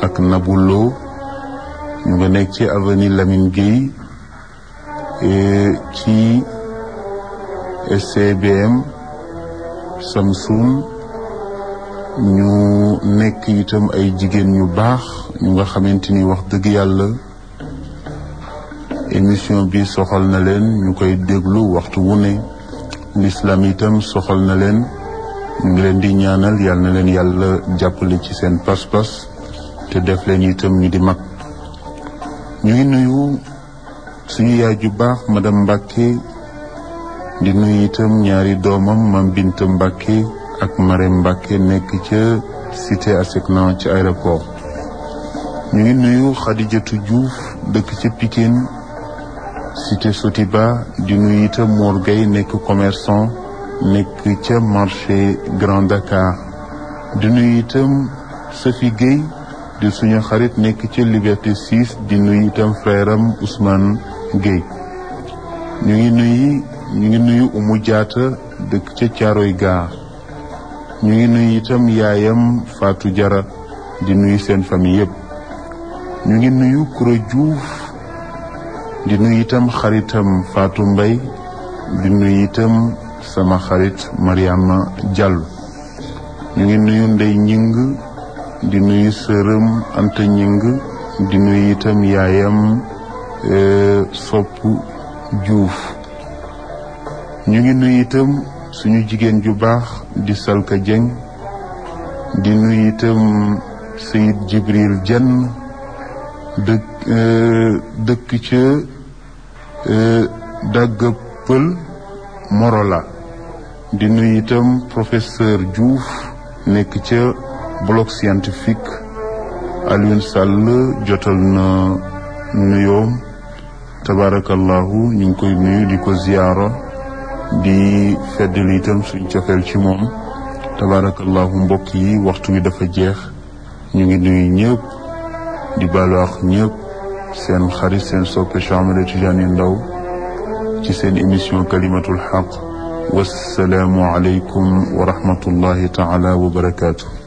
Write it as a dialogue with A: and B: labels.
A: ak Nabou Lo ñu nga nekk ci avenue Lamine Gueye ci SCBM Samsung ñu nekk itam ay jigéen ñu baax ñu nga xamante ni wax dëgg yàlla émission bi soxal na leen ñu koy déglu waxtu wu ne l'islam itam soxal na leen ñu ngi leen di ñaanal yal na leen yàlla jàppale ci seen pas-pas te def leen itam ñu di mag ñu ngi nuyu suñu yaay ju baax madame Mbacke di nuyu itam ñaari doomam mam Binta Mbacke ak Marème Mbacke nekk ca cité ASECNA ci aéroport ñu ngi nuyu Khadijatou Diouf dëkk ca Pikine cité Sotiba di nuyu itam Mor Gueye nekk commerçant nekk ca marché Grand Dakar di nuyu itam Safi Gueye di suñu xarit nekk ca Liberté 6 di nuyu itam frère am Ousmane Gueye ñu ngi nuyu ñu ngi nuyu Umu Jaata dëkk ca Caaroy Gaar ñu ngi nuyu itam yaayam Fatou Jara di nuyu seen famille yëpp ñu ngi nuyu Kuro Diouf di nuyu itam xaritam Fatou Mbay di nuyu itam sama xarit Mariama Diallo ñu ngi nuyu Ndey Ñing di nuyu sërëm Anta Ñing di nuyu itam yaayam Sopp Diouf ñu ngi nuyu itam suñu jigéen ju baax di Salka Dieng di nuyu itam Sayid Jibril Jenn dëkk dëkk ca dagga pël Morola di nuyu itam professeur Diouf nekk ca bloc scientifique Alioune Sall jotal na nuyoom tabarakallahu ñu ngi koy nuyu di ko ziyaara di feddali itam suñ cofeel ci moom tabarakallahu mbokk yi waxtu wi dafa jeex ñu ngi nuyu ñëpp di baalu ak ñëpp seen xarit seen soppe Cheikh Ahmed Tidiane Ndao ci seen émission kalimatul xaq wassalaamu aleykum wa rahmatullahi taala wa barakaatu